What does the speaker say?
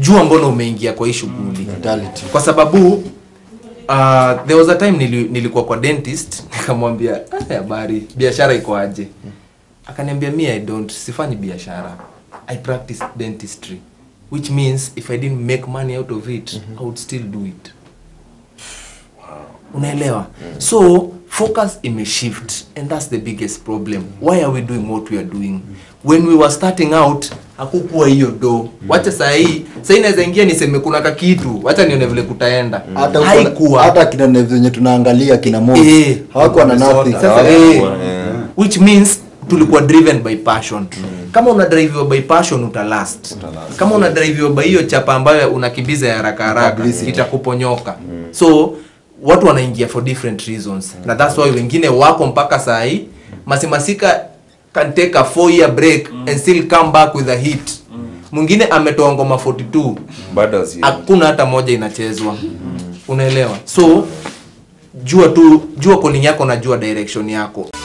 jua mbona umeingia kwa hii shughuli Mentality. kwa sababu uh, there was a time nili, nilikuwa kwa dentist nikamwambia "Ah, habari biashara iko aje akaniambia me i don't sifanyi biashara i practice dentistry which means if i didn't make money out of it i would still do it unaelewa so focus imeshift and that's the biggest problem why are we doing what we are doing when we were starting out hakukuwa hiyo do wacha saa hii saa hii naweza ingia niseme kuna kakitu wacha nione vile kutaenda hata huko- haikuwa hata kina Neves zenye tunaangalia kina Mo Eh. hawakuwa na nothing Sasa, Hawakuwa, eh, eh. which means tulikuwa driven by passion kama una drive by passion utalast kama una drive by hiyo chapa ambayo unakimbiza ya haraka haraka Publicity. itakuponyoka so watu wanaingia for different reasons na that's why wengine wako mpaka saa hii masimasika can take a four year break and still come back with a hit mwingine ametoa ngoma 42 bado si hakuna hata moja inachezwa unaelewa so jua tu jua calling yako na jua direction yako